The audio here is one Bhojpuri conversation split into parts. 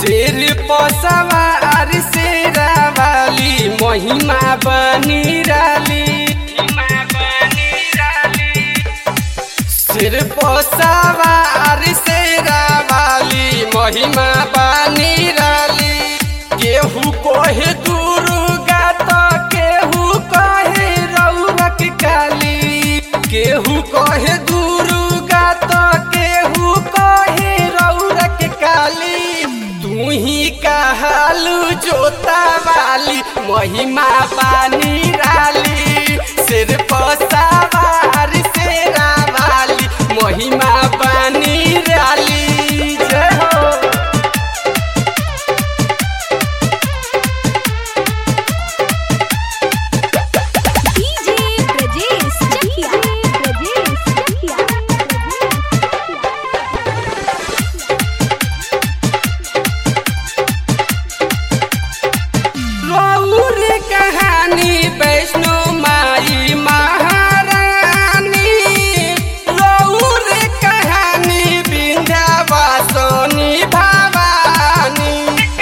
शेर पसवार शेरा वाली महिमा बनी राली शेर पसवार शेरा वाली महिमा बनी राली केहू कहे दुर्गा तो केहू कहे रौरक काली केहू कहे दुर्गा तो केहू कहे रौरक काली तू ही कहलू जोता वाली महिमा पानी राली सिर पसावार शेरा वाली महिमा पानी राली जय हो डीजे ब्रजेश चकिया ब्रजेश चकिया रौर कहानी वैष्णो माई महारानी रौर कहानी विंध्यावासनी भवानी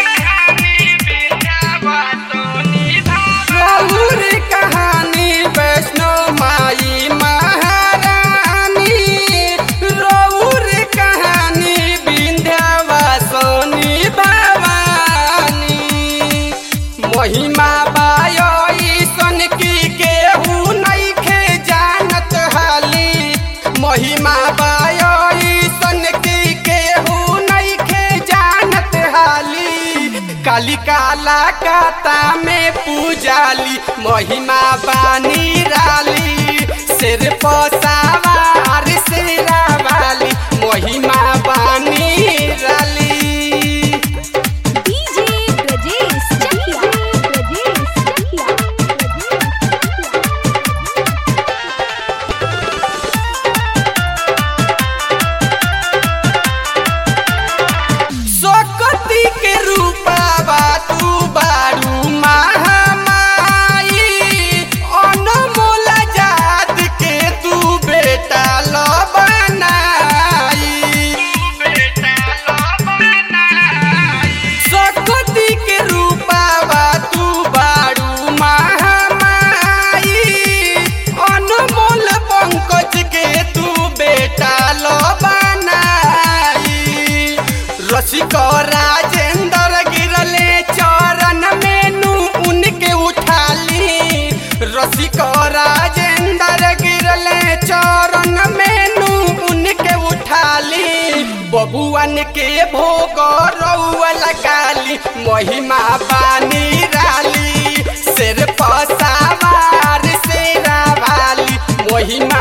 रौर कहानी वैष्णो माई महारानी रौर कहानी विंध्यावासनी भवानी महिमा बाई सन की केहू नइखे जानत हाली महिमा बाई सन की केहू नइखे जानत हाली काली काला काता में पूजाली महिमा बानी राली सिर पसावार शेरा वाली महिमा बानी राली डीजे ब्रजेश चकिया ब्रजेश चकिया सकती के रूपावा तू बारू महामाई अनमोल जात के तू बेटा ल बनाई सकती के रूपावा तू बारू महामाई अनमोल पंकज के तू बेटा ल बनाई रसिक राजेंद्र गिरले चरण में नू उनके उठाली रसिक राजेंद्र गिरले चरण में नू उनके उठाली बबुअन के भोग रउआ लगाली महिमा बानी राली सिर पसावार शेरा वाली महिमा